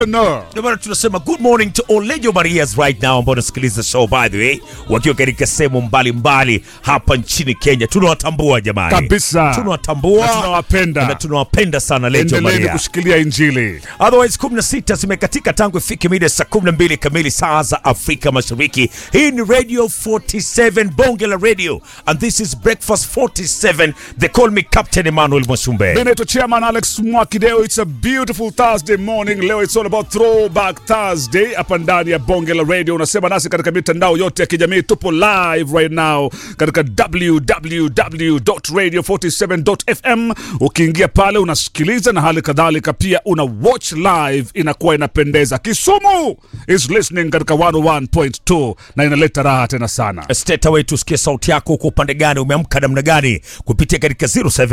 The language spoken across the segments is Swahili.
No. Ndio maana tunasema good morning to all Lejo Marias right now ambao wanasikiliza show by the way, wakiwa katika sehemu mbalimbali hapa nchini Kenya. Tunawatambua jamani, Kabisa. tunawatambua Na tunawapenda. na tunawapenda sana Lejo Endeleeni Maria. kushikilia Injili. Otherwise 16 zimekatika tangu ifike mida saa 12 kamili saa za Afrika Mashariki. Hii ni Radio 47 Bonge la Radio and this is Breakfast 47. They call me Captain Emmanuel Mwasumbe. Mimi naitwa Chairman Alex Mwakideo. It's a beautiful Thursday morning. Leo it's all about throwback Thursday hapa ndani ya Bonge la Radio. Unasema nasi katika mitandao yote ya kijamii. Tupo live right now katika www.radio47.fm. Ukiingia pale unasikiliza na hali kadhalika pia una watch live, inakuwa inapendeza. Kisumu is listening katika 101.2 na inaleta raha tena sana. Steta wetu tusikie sauti yako kwa upande gani, umeamka namna gani kupitia katika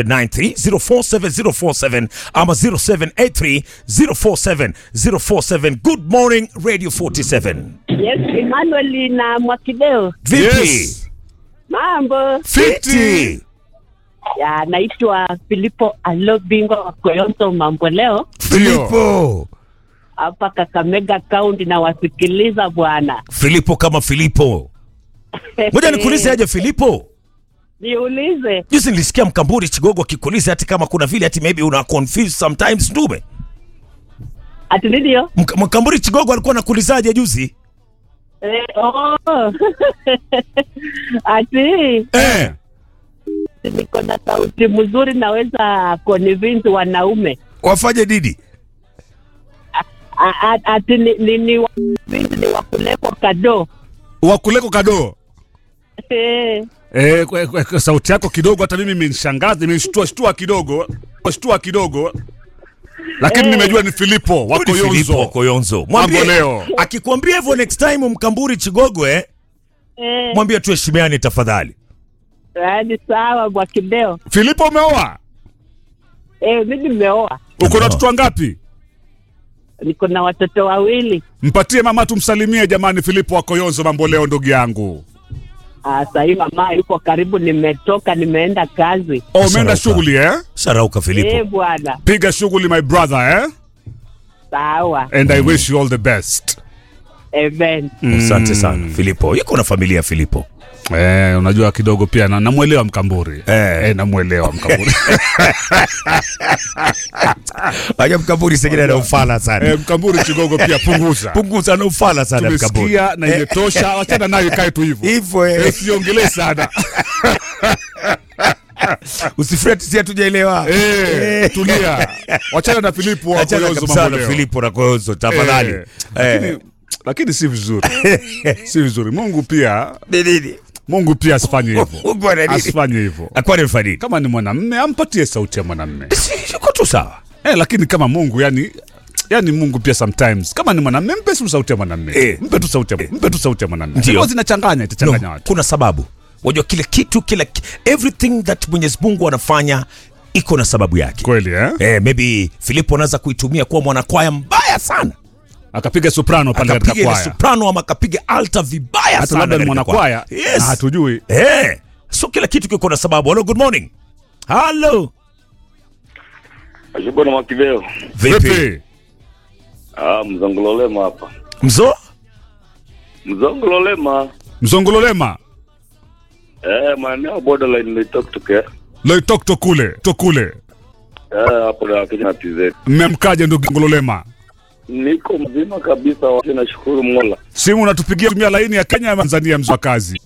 0793047047 ama 0783047047. Good morning Radio 47. Yes, Emmanuel na Mwakideo. Vipi? Yes. Mambo. Fiti. Ya, naitwa Filipo Alo bingwa wa Koyonto mambo leo Filipo. hapa Kakamega County na wasikiliza bwana. Filipo kama Filipo. Ngoja nikuulize aje Filipo. Niulize. Juzi nilisikia Mkamburi Chigogo akikuuliza hati kama kuna vile hati maybe una confuse sometimes ndume. Ati ndio? Mk- Mkamburi Chigogo alikuwa anakuulizaje juzi? Eh, oh. Ati Eh. niko na sauti mzuri naweza convince wanaume. Wafanye nini? A- a- Ati ni ni ni wa- ni wa kulekwa kado. Wakuleko kado. Eh. Eh, kwa, kwa, kwa sauti yako kidogo hata mimi imenishangaza, imenishtua shtua kidogo, shtua kidogo. Lakini Eh. nimejua ni Filipo wako Huyu ni Filipo Yonzo. wako Yonzo. Mambo leo. Akikwambia hivyo next time Mkamburi Chigogo eh, Eh. mwambie tuheshimiane tafadhali. Yaani sawa Mwakideo. Filipo umeoa? Eh, mimi nimeoa. Uko na Umeoa. watoto wangapi? Niko na watoto wawili. Mpatie mama tumsalimie jamani Filipo wako Yonzo mambo leo ndugu yangu. Ah, sasa hivi mama yuko karibu, nimetoka nimeenda kazi. Oh, umeenda Sarauka. shughuli eh? Sharauka Filipo. Eh, bwana. Piga shughuli my brother eh? Sawa. And I wish you all the best. Amen. Asante sana Filipo. Yuko na familia Filipo. Eh, unajua kidogo pia na namuelewa Mkamburi. Eh. Eh, namuelewa Mkamburi. Aja Mkamburi sengine ana ufala sana. eh, Mkamburi kidogo pia punguza. Punguza na ufala sana Mkamburi. Tumesikia na imetosha, wachana nayo ikae tu hivyo. Hivyo Eh, eh. Usiongelee sana. Usifret si hatujaelewa. Eh, tulia. Wachana na Filipo wako Achana Yonzo kabisa mambo na leo. Filipo na Koyozo tafadhali. Eh, Eh. lakini, lakini si vizuri. si vizuri. Mungu pia Ni nini? Mungu pia asifanye hivyo. Mungu ana nini? Asifanye hivyo. Akuwa ni mfadhili. Kama ni mwanamme ampatie sauti ya mwanamme. Si yuko tu sawa. Eh, lakini kama Mungu yani yani Mungu pia sometimes kama ni mwanamme mpe tu sauti ya mwanamme. Eh. Mpe tu sauti ya mpe tu sauti ya mwanamme. Ndio. Ndio zinachanganya itachanganya No, watu. kuna sababu. Wajua kile kitu kila ki- everything that Mwenyezi Mungu anafanya iko na sababu yake. Kweli eh? Eh, maybe Filipo anaweza kuitumia kuwa mwanakwaya mbaya sana. Akapiga soprano pale katika Akapiga ile kwaya. soprano ama akapiga alta vibaya Hata sana. labda ni katika mwanakwaya kwaya. Yes. na hatujui. Eh. So kila kitu kiko na sababu. Hello, good morning. Hello. Ashukuru Mwakiveo. Vipi? Vipi? Ah, mzongololema hapa. Mzo? Mzongololema. Mzongololema. Eh, maeneo borderline nilitoka kutokea. Loitokto kule, to kule. Eh, hapo na Kenya na TZ. Mmemkaje ndugu Ngololema? Niko mzima kabisa, wote nashukuru Mola. Simu unatupigia tumia laini ya Kenya ya Tanzania mzwa kazi.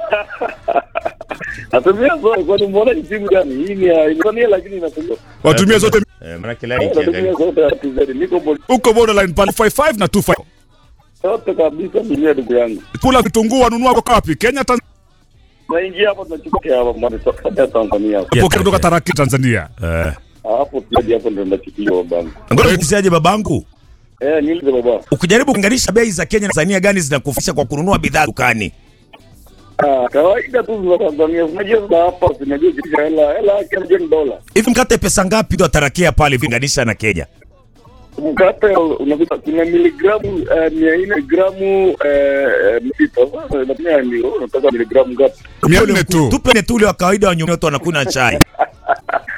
Natumia zote kwa mbona hii simu gani? Hii ni ya Tanzania lakini inatumia. Watumia zote Eh, maana Natumia zote ya TZ. Niko bo- uko borderline pale 55 na 25. zote kabisa dunia ndugu yangu. Kula vitunguu wanunua kwa wapi? Kenya Tanzania. Naingia hapo tunachukua hapa mwani ya Tanzania hapo. Pokea kutoka Taraki Tanzania. Eh. Hapo pia hapo ndo ndachukua babangu. Ngoja nikusiaje babangu? Eh, nilize baba. Ukijaribu kulinganisha bei za Kenya na Tanzania gani zinakufisha kwa kununua bidhaa dukani? Ah, kawaida tu za Tanzania. Unajua za hapa unajua kitu cha hela, hela yake ni dola. Hivi mkate pesa ngapi ndo atarakia pale kulinganisha na Kenya? mkate unakuta kuna miligramu eh, mia nne gramu eh, eh, sita. Sasa inatumia ni unataka miligramu ngapi? Mia nne tu. Tupe tu ule wa kawaida wa nyumoto anakunywa chai.